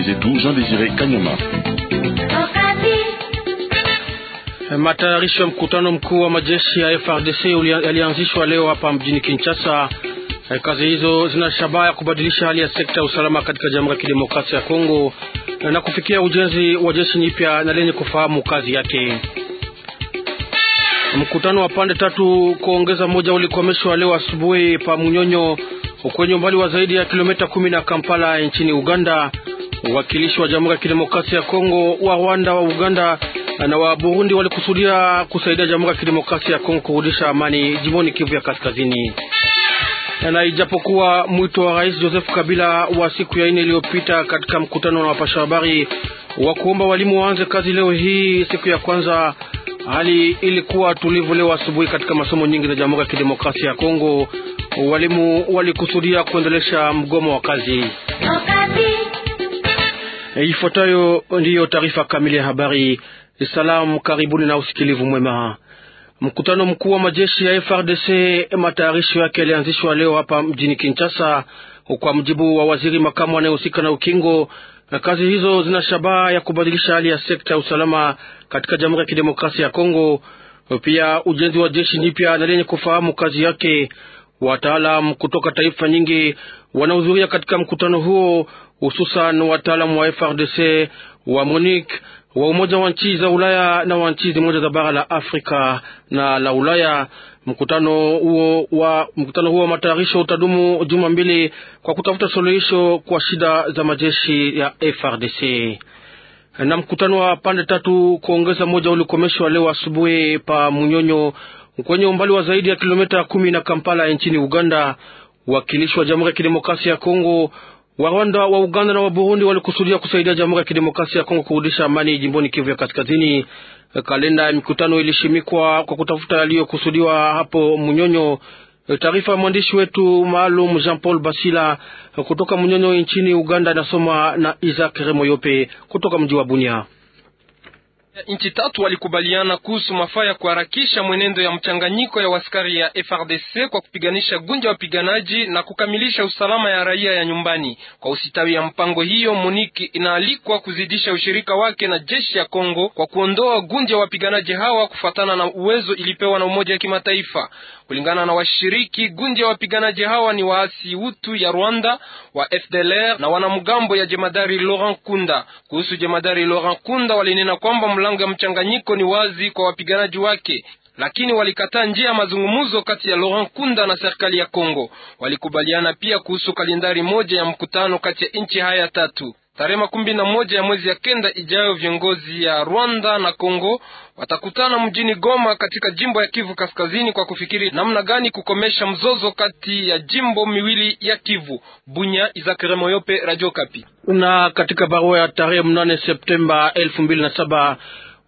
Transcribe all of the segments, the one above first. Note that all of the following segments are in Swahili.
mwenzetu Jean Desire Kanyama. Matayarisho ya mkutano mkuu wa majeshi ya FRDC yalianzishwa leo hapa mjini Kinshasa. Kazi hizo zina shabaha ya kubadilisha hali ya sekta ya usalama katika Jamhuri ya Kidemokrasia ya Kongo na kufikia ujenzi wa jeshi nyipya na lenye kufahamu kazi yake. Mkutano wa pande tatu kuongeza moja ulikomeshwa leo asubuhi pa Munyonyo kwenye umbali wa zaidi ya kilomita kumi na Kampala nchini Uganda. Uwakilishi wa Jamhuri ya Kidemokrasia ya Kongo, wa Rwanda, wa Uganda na wa Burundi walikusudia kusaidia Jamhuri ya Kidemokrasia ya Kongo kurudisha amani jimboni Kivu ya Kaskazini. Na ijapokuwa mwito wa Rais Joseph Kabila wa siku ya nne iliyopita katika mkutano na wapasha habari wa kuomba walimu waanze kazi leo hii siku ya kwanza, hali ilikuwa tulivu leo asubuhi katika masomo nyingi za Jamhuri ya Kidemokrasia ya Kongo. Walimu walikusudia kuendelesha mgomo wa kazi. Ifuatayo ndiyo taarifa kamili ya habari. Salamu, karibuni na usikilivu mwema. Mkutano mkuu wa majeshi ya FRDC matayarisho yake yalianzishwa leo hapa mjini Kinshasa, kwa mjibu wa waziri makamu anayehusika na ukingo. Kazi hizo zina shabaha ya kubadilisha hali ya sekta ya usalama katika Jamhuri ya Kidemokrasia ya Kongo, pia ujenzi wa jeshi jipya na lenye kufahamu kazi yake. Wataalam kutoka taifa nyingi wanahudhuria katika mkutano huo, hususan wataalamu wa FRDC, wa MONUC, wa Umoja wa nchi za Ulaya na wa nchi zimoja za bara la Afrika na la Ulaya. Mkutano huo wa mkutano huo wa matayarisho utadumu juma mbili kwa kutafuta suluhisho kwa shida za majeshi ya FRDC. Na mkutano wa pande tatu kuongeza moja ulikomeshwa leo asubuhi pa Munyonyo kwenye umbali wa zaidi ya kilomita kumi na Kampala nchini Uganda. Wakilishi wa Jamhuri ya Kidemokrasia ya Kongo, wa Rwanda, wa Uganda na wa Burundi walikusudia kusaidia Jamhuri ya Kidemokrasia ya Kongo kurudisha amani jimboni Kivu ya Kaskazini. Kalenda ya mikutano ilishimikwa kwa kutafuta yaliyokusudiwa hapo Munyonyo. Taarifa ya mwandishi wetu maalum Jean Paul Basila kutoka Munyonyo nchini Uganda, inasoma na Isaac Remoyope kutoka mji wa Bunia. Nchi tatu walikubaliana kuhusu mafaa ya kuharakisha mwenendo ya mchanganyiko ya waskari ya FRDC kwa kupiganisha gunja wapiganaji na kukamilisha usalama ya raia ya nyumbani. Kwa usitawi ya mpango hiyo, Moniki inaalikwa kuzidisha ushirika wake na jeshi ya Kongo kwa kuondoa gunja wapiganaji hawa kufuatana na uwezo ilipewa na Umoja wa Kimataifa. Kulingana na washiriki, gunja ya wapiganaji hawa ni waasi Hutu ya Rwanda wa FDLR na wanamgambo ya jemadari Laurent Kunda. Kuhusu jemadari Laurent Kunda, walinena kwamba mlango ya mchanganyiko ni wazi kwa wapiganaji wake, lakini walikataa njia ya mazungumzo kati ya Laurent Kunda na serikali ya Kongo. Walikubaliana pia kuhusu kalendari moja ya mkutano kati ya nchi haya tatu. Tarehe makumi na moja ya mwezi ya kenda ijayo, viongozi ya Rwanda na Kongo watakutana mjini Goma katika jimbo ya Kivu Kaskazini kwa kufikiri namna gani kukomesha mzozo kati ya jimbo miwili ya Kivu. Bunya, Izakere Moyope, Radio Kapi. Na katika barua ya tarehe mnane Septemba elfu mbili na saba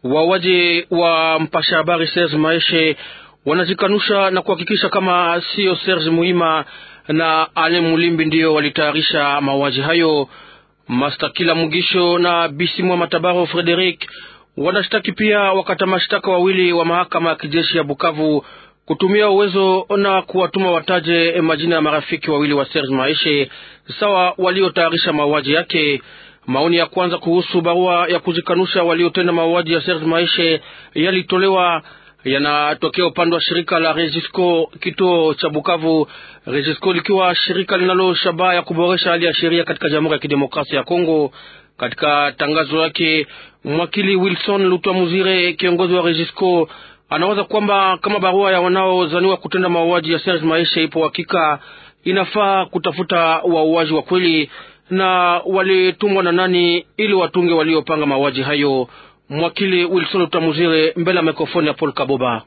wawaji wa mpasha habari Serge Maeshe wanazikanusha na kuhakikisha kama sio Serge Muhima na Ale Mulimbi ndiyo walitayarisha mauaji hayo. Mastakila Mugisho na Bisimwa Matabaro Frederic wanashtaki pia wakata mashtaka wawili wa mahakama ya kijeshi ya Bukavu kutumia uwezo na kuwatuma wataje majina ya marafiki wawili wa Serge Maeshe sawa waliotayarisha mauaji yake. Maoni ya kwanza kuhusu barua ya kujikanusha waliotenda mauaji ya Serge Maeshe yalitolewa yanatokea upande wa shirika la Regisco kituo cha Bukavu. Regisco likiwa shirika linalo shabaha ya kuboresha hali ya sheria katika Jamhuri ya Kidemokrasia ya Kongo. Katika tangazo lake, mwakili Wilson Lutwa Muzire, kiongozi wa Regisco, anawaza kwamba kama barua ya wanaozaniwa kutenda mauaji ya Serge Maeshe ipo hakika, inafaa kutafuta wauaji wa kweli na walitumwa na nani ili watunge waliopanga mauaji hayo. Mwakili Wilson Utamuzire mbele ya mikrofoni ya Paul Kaboba.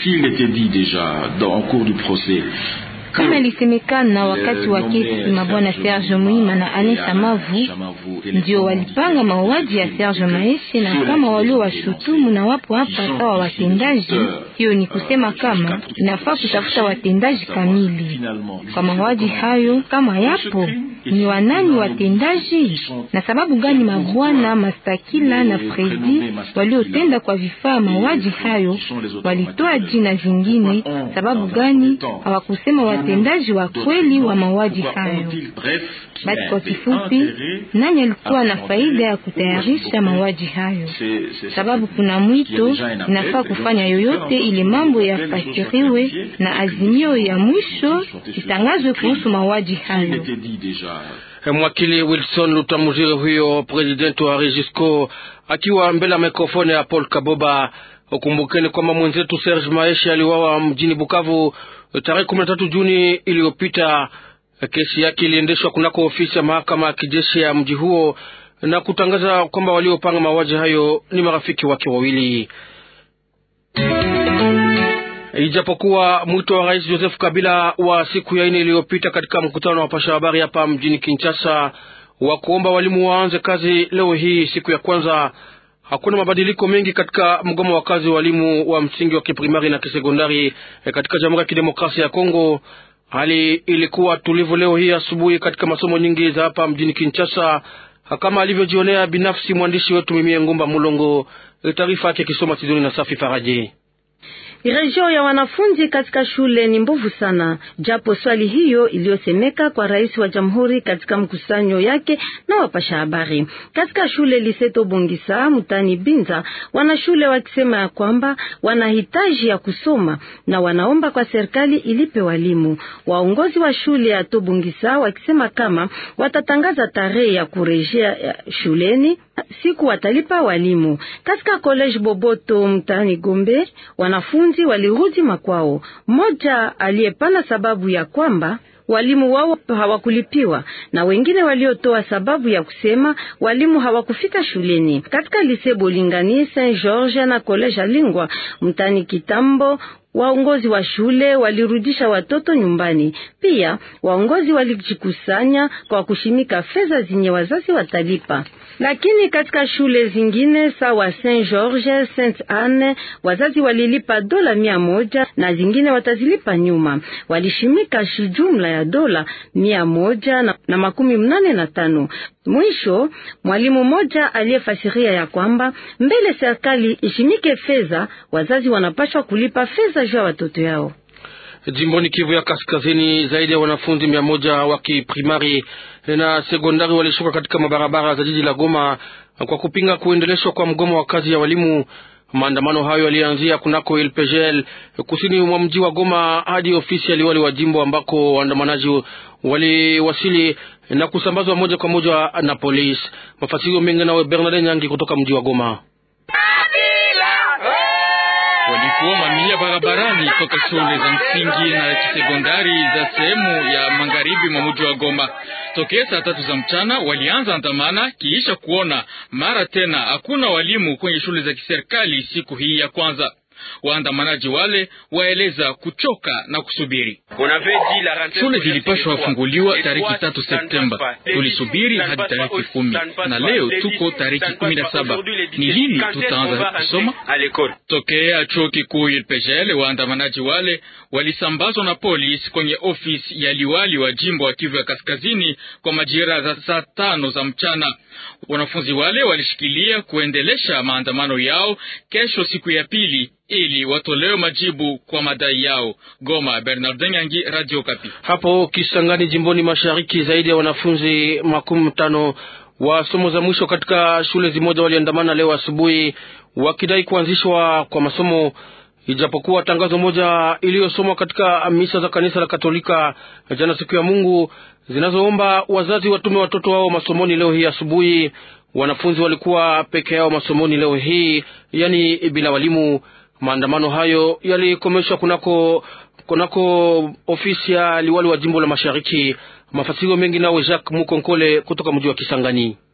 Kama ilisemekana wakati wa kesi mabwana Serge Muhima na Alain Samavu ndio walipanga mauaji ya Serge Maeshe, na kama walio washutumu na wapo hapa sawa watendaji, Hiyo ni kusema kama inafaa kutafuta watendaji kamili kwa mauaji hayo. Kama yapo ni wanani watendaji, na sababu gani mabwana Mastakila na Fredi waliotenda kwa vifaa mauaji hayo walitoa jina zingine? Sababu gani hawakusema watendaji wa kweli wa mauaji hayo? Basi kwa kifupi, nani alikuwa na faida ya kutayarisha mauaji hayo? Sababu kuna mwito, inafaa kufanya yoyote ili mambo yafasiriwe na azimio ya mwisho itangazwe kuhusu mauaji hayo. Mwakili Wilson Lutamuzire, huyo presidenti wa Regisco, akiwa mbele ya mikrofoni ya Paul Kaboba. Ukumbukeni kwamba mwenzetu Serge Maesha aliwawa mjini Bukavu tarehe kumi na tatu Juni iliyopita. Kesi yake iliendeshwa kunako ofisi ya mahakama ya kijeshi ya mji huo na kutangaza kwamba waliopanga mauaji hayo ni marafiki wake wawili. Ijapokuwa mwito wa Rais Joseph Kabila wa siku ya ine iliyopita katika mkutano wa wapasha habari hapa mjini Kinshasa wa kuomba walimu waanze kazi leo hii siku ya kwanza, hakuna mabadiliko mengi katika mgomo wa kazi wa walimu wa msingi wa kiprimari na kisekondari katika Jamhuri ya Kidemokrasia ya Kongo. Hali ilikuwa tulivu leo hii asubuhi katika masomo nyingi za hapa mjini Kinshasa, kama alivyojionea binafsi mwandishi wetu Mimie Ngumba Mulongo. Taarifa yake kisoma Tidoni na Safi Faraji. Rejeo ya wanafunzi katika shule ni mbovu sana, japo swali hiyo iliyosemeka kwa rais wa jamhuri katika mkusanyo yake na wapasha habari katika shule Liseto Bongisa mutani Binza, wanashule wakisema ya kwamba wanahitaji ya kusoma na wanaomba kwa serikali ilipe walimu. Waongozi wa shule ya Tobongisa wakisema kama watatangaza tarehe ya kurejea shuleni siku watalipa walimu. Katika college Boboto mtaani Gombe wanafunzi walirudi makwao. Mmoja aliyepana sababu ya kwamba walimu wao hawakulipiwa na wengine waliotoa sababu ya kusema walimu hawakufika shuleni. Katika lise Bolingani, Saint George na college Alingwa mtani Kitambo waongozi wa shule walirudisha watoto nyumbani. Pia waongozi walijikusanya kwa kushimika fedha zenye wazazi watalipa, lakini katika shule zingine sawa Saint George, Saint Anne wazazi walilipa dola mia moja na zingine watazilipa nyuma. Walishimika jumla ya dola mia moja na, na makumi mnane na tano. Mwisho mwalimu mmoja aliyefasiria ya kwamba mbele serikali ishimike fedha, wazazi wanapaswa kulipa fedha juu ya watoto yao. Jimboni Kivu ya Kaskazini, zaidi ya wanafunzi mia moja wa kiprimari na sekondari walishuka katika mabarabara za jiji la Goma kwa kupinga kuendeleshwa kwa mgomo wa kazi ya walimu. Maandamano hayo yalianzia kunako LPGL kusini mwa mji wa Goma hadi ofisi ya liwali wa jimbo ambako waandamanaji waliwasili na kusambazwa moja kwa moja na polisi. Mafasirio mengi nawe Bernard Nyangi kutoka mji wa Goma. Walikuwa mamia barabarani toka shule za msingi na kisekondari za sehemu ya magharibi mwa mji wa Goma. Tokea saa tatu za mchana walianza andamana, kiisha kuona mara tena hakuna walimu kwenye shule za kiserikali siku hii ya kwanza. Waandamanaji wale waeleza kuchoka na kusubiri. Shule zilipashwa wafunguliwa tariki tatu Septemba, tulisubiri hadi tariki kumi na leo tuko tariki kumi na saba. Ni lini tutaanza kusoma? Tokea chuo kikuu UPGL, waandamanaji wale walisambazwa na polisi kwenye ofisi ya liwali wa jimbo wa Kivu ya Kaskazini kwa majira za saa tano za mchana. Wanafunzi wale walishikilia kuendelesha maandamano yao kesho, siku ya pili ili watolewe majibu kwa madai yao. Goma, Bernard Nyangi, Radio Kapi. Hapo Kisangani, jimboni mashariki, zaidi ya wanafunzi makumi tano wa somo za mwisho katika shule zimoja waliandamana leo asubuhi wakidai kuanzishwa kwa masomo, ijapokuwa tangazo moja iliyosomwa katika misa za kanisa la Katolika jana siku ya Mungu zinazoomba wazazi watume watoto wao masomoni leo hii asubuhi. Wanafunzi walikuwa peke yao masomoni leo hii, yani bila walimu. Maandamano hayo yalikomeshwa kunako kunako ofisi ya liwali wa jimbo la mashariki. Mafasirio mengi nawe Jacques Mukonkole kutoka mji wa Kisangani.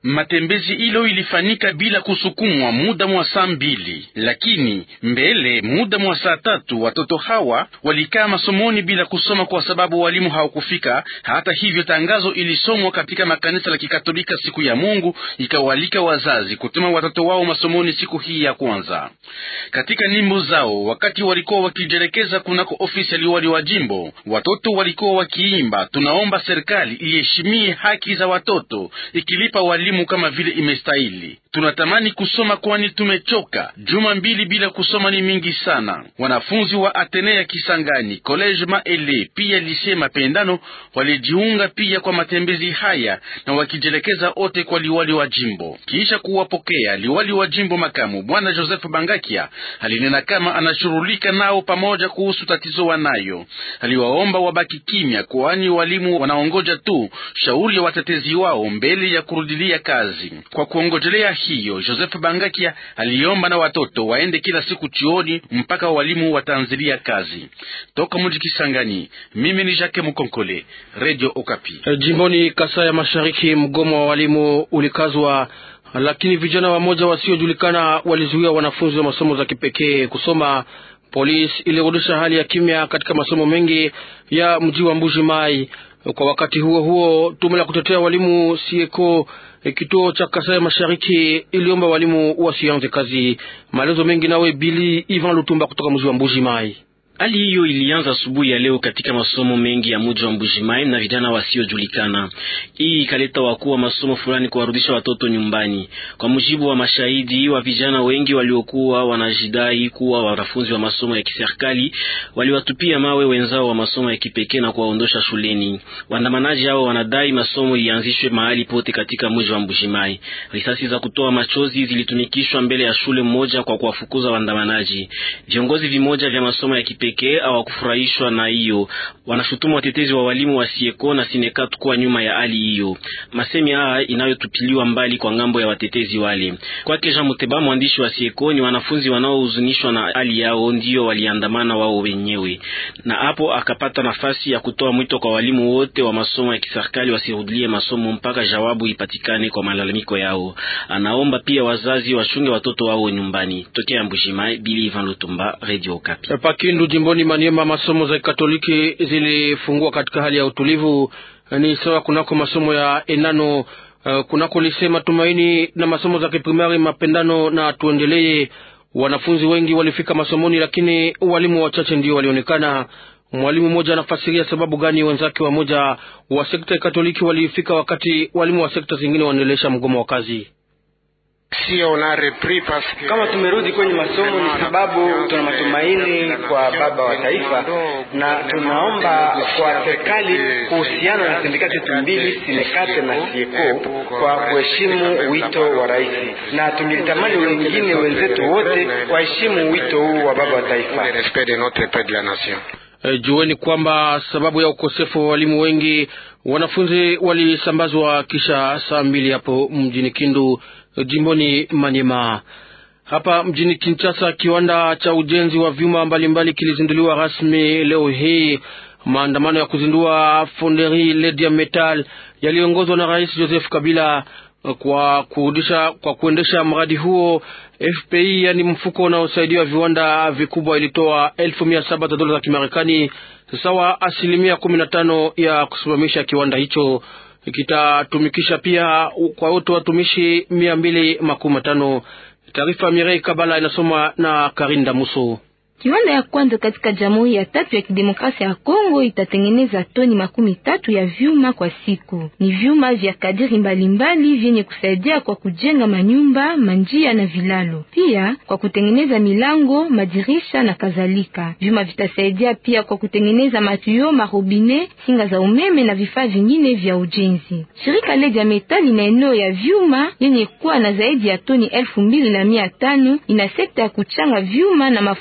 Matembezi hilo ilifanyika bila kusukumwa muda mwa saa mbili, lakini mbele muda mwa saa tatu watoto hawa walikaa masomoni bila kusoma kwa sababu walimu hawakufika. Hata hivyo, tangazo ilisomwa katika makanisa la Kikatolika siku ya Mungu, ikawalika wazazi kutuma watoto wao masomoni siku hii ya kwanza. Katika nyimbo zao, wakati walikuwa wakijelekeza kunako ofisi ya liwali wa jimbo, watoto walikuwa wakiimba, tunaomba serikali iheshimie haki za watoto ikilipa walimu kama vile imestahili. Tunatamani kusoma kwani tumechoka. Juma mbili bila kusoma ni mingi sana. Wanafunzi wa Atenea Kisangani, College Maele pia Lycée Mapendano walijiunga pia kwa matembezi haya na wakijelekeza ote kwa liwali wa jimbo. Kisha kuwapokea liwali wa jimbo makamu bwana Joseph Bangakia alinena kama anashughulika nao pamoja kuhusu tatizo wanayo. Aliwaomba wabaki kimya, kwani walimu wanaongoja tu shauri ya watetezi wao mbele ya kurudilia kazi. Kwa kuongojelea hiyo, Joseph Bangakia aliomba na watoto waende kila siku chuoni mpaka walimu wataanzilia kazi. Toka mji Kisangani, mimi ni Jacques Mukonkole, Radio Okapi. E, jimboni Kasai ya Mashariki, mgomo wa walimu ulikazwa, lakini vijana wamoja wasiojulikana walizuia wanafunzi wa masomo za kipekee kusoma. Polisi ilirudisha hali ya kimya katika masomo mengi ya mji wa Mbuji Mai. Kwa wakati huo huo, tume la kutetea walimu sieko kituo cha Kasai Mashariki iliomba walimu wasianze kazi. Maelezo mengi nawe Bili Ivan Lutumba kutoka mji wa Mbuji Mai. Hali hiyo ilianza asubuhi ya leo katika masomo mengi ya mji wa Mbujimayi na vijana wasiojulikana. Hii ikaleta wakuu wa masomo fulani kuwarudisha watoto nyumbani. Kwa mujibu wa mashahidi wa vijana wengi waliokuwa wanajidai kuwa wanafunzi wa masomo ya kiserikali, waliwatupia mawe wenzao wa masomo ya kipekee na kuwaondosha shuleni. Waandamanaji hao wanadai masomo ianzishwe mahali pote katika mji wa Mbujimayi. Risasi za kutoa machozi zilitumikishwa mbele ya shule moja kwa kuwafukuza waandamanaji. Viongozi vimoja vya masomo ya kipekee pekee hawakufurahishwa na hiyo. Wanashutumu watetezi wa walimu wa Sieko na Sinekat kuwa nyuma ya hali hiyo. Masemi haya inayotupiliwa mbali kwa ngambo ya watetezi wale. Kwake Jean Muteba, mwandishi wa Sieko, ni wanafunzi wanaohuzunishwa na hali yao ndio waliandamana wao wenyewe, na hapo akapata nafasi ya kutoa mwito kwa walimu wote wa masomo ya kiserikali wasirudilie masomo mpaka jawabu ipatikane kwa malalamiko yao. Anaomba pia wazazi wachunge watoto wao nyumbani. Tokea Mbushimai, Bili Ivan Lutumba, Radio Okapi. Pakindu jimboni Maniema, masomo za Katoliki zilifungua katika hali ya utulivu. Ni sawa kunako masomo ya enano uh, kunako lise Matumaini na masomo za kiprimari Mapendano na Tuendelee. Wanafunzi wengi walifika masomoni, lakini walimu wachache ndio walionekana. Mwalimu mmoja anafasiria sababu gani wenzake wamoja wa sekta ya Katoliki walifika wakati walimu wa sekta zingine wanaendelesha mgomo wa kazi. Kama tumerudi kwenye masomo ni sababu tuna matumaini kwa baba wa taifa, na tunaomba kwa serikali kuhusiana na sindikati zetu mbili Sinekate na Sieko kwa kuheshimu wito wa rais, na tungelitamani wengine wenzetu wote waheshimu wito huu wa baba wa taifa. E, jueni kwamba sababu ya ukosefu wa walimu wengi wanafunzi walisambazwa kisha saa mbili hapo mjini Kindu jimboni Manyema. Hapa mjini Kinshasa, kiwanda cha ujenzi wa vyuma mbalimbali kilizinduliwa rasmi leo hii. Maandamano ya kuzindua Fonderie Ledia Metal yaliongozwa na Rais Joseph Kabila kwa kurudisha kwa kuendesha mradi huo. FPI yani mfuko unaosaidia viwanda vikubwa ilitoa elfu mia saba za dola za Kimarekani, sawa asilimia kumi na tano ya kusimamisha kiwanda hicho kitatumikisha pia kwa wote watumishi mia mbili makumi matano. Taarifa Mirei Kabala inasoma na Karinda Muso. Kiwanda ya kwanza katika Jamhuri ya tatu ya Kidemokrasia ya Kongo itatengeneza toni makumi tatu ya vyuma kwa siku. Ni vyuma vya kadiri mbalimbali vyenye kusaidia kwa kujenga manyumba, manjia na vilalo, pia kwa kutengeneza milango, madirisha na kadhalika. Vyuma vitasaidia pia kwa kutengeneza matuyo, marobine, singa za umeme na vifaa vingine vya ujenzi. Shirika Ledia Metal ina eneo ya vyuma yenye kuwa na zaidi ya toni elfu mbili na mia tano ina sekta ya kuchanga vyuma na mafuri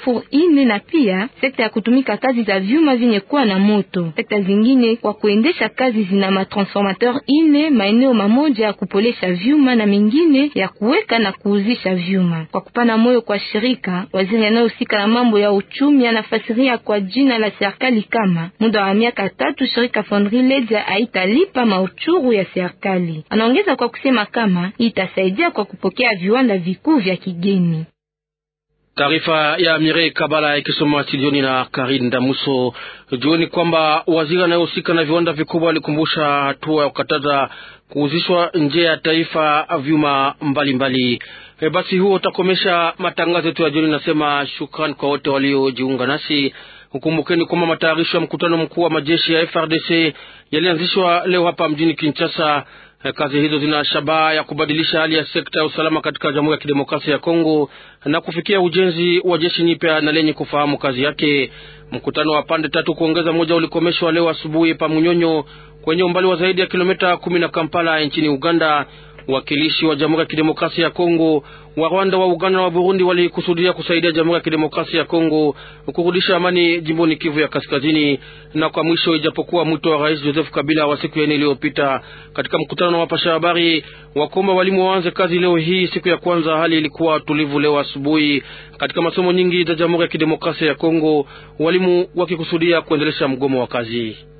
ine na pia sekta ya kutumika kazi za vyuma vyenye kuwa na moto. Sekta zingine kwa kuendesha kazi zina matransformateur ine, maeneo mamoja ya kupolesha vyuma na mengine ya kuweka na kuuzisha vyuma. Kwa kupana moyo kwa shirika, waziri anayehusika na mambo ya uchumi anafasiria kwa jina la serikali kama muda wa miaka tatu shirika Fonderie Leds haitalipa mauchuru ya serikali. Anaongeza kwa kusema kama itasaidia kwa kupokea viwanda vikuu vya kigeni. Taarifa ya Mirei Kabala ikisoma studioni na Karin Damuso. Jueni kwamba waziri anayehusika na viwanda vikubwa alikumbusha hatua ya kukataza kuuzishwa nje ya taifa vyuma mbalimbali. E, basi huo utakomesha matangazo yetu ya jioni. Nasema shukrani kwa wote waliojiunga nasi. Ukumbukeni kwamba matayarisho ya mkutano mkuu wa majeshi ya FRDC yalianzishwa leo hapa mjini Kinshasa. Kazi hizo zina shabaha ya kubadilisha hali ya sekta ya usalama katika Jamhuri ya Kidemokrasia ya Kongo na kufikia ujenzi wa jeshi nyipya na lenye kufahamu kazi yake. Mkutano wa pande tatu kuongeza moja ulikomeshwa leo asubuhi pa Munyonyo kwenye umbali wa zaidi ya kilomita kumi na Kampala nchini Uganda. Wakilishi wa Jamhuri ya Kidemokrasia ya Kongo, wa Rwanda, wa Uganda na wa Burundi walikusudia kusaidia Jamhuri ya Kidemokrasia ya Kongo kurudisha amani jimboni Kivu ya Kaskazini. Na kwa mwisho, ijapokuwa mwito wa Rais Joseph Kabila wa siku ya nne iliyopita katika mkutano na wapasha habari wakomba walimu waanze kazi leo hii siku ya kwanza, hali ilikuwa tulivu leo asubuhi katika masomo nyingi za Jamhuri ya Kidemokrasia ya Kongo, walimu wakikusudia kuendelesha mgomo wa kazi.